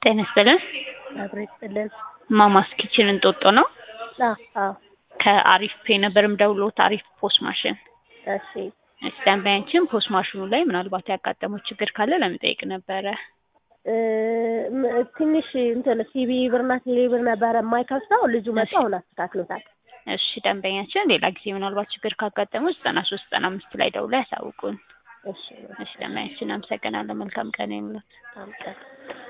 ጤና ይስጥልን። አብሮ ይስጥልን። ማማስ ኪችን እንጦጦ ነው። አዎ አዎ። ከአሪፍ ፔ ነበር የምደውልዎት። አሪፍ ፖስ ማሽን። እሺ እሺ፣ ደንበኛችን ፖስ ማሽኑ ላይ ምናልባት ያጋጠመው ችግር ካለ ለመጠየቅ ነበረ። እ ም- ትንሽ እንትን ሲቢ ብርና ቴሌ ብር ነበረ የማይከፍተው ልጁ መጥቶ አሁን አስተካክሎታል። እሺ፣ ደንበኛችን ሌላ ጊዜ ምናልባት ችግር ካጋጠመው ዘጠና ሶስት ዘጠና አምስት ላይ ደውለው ያሳውቁን። እሺ እሺ፣ ደንበኛችን አመሰግናለሁ። መልካም ቀን ይሁንልዎት። በጣም ጥሩ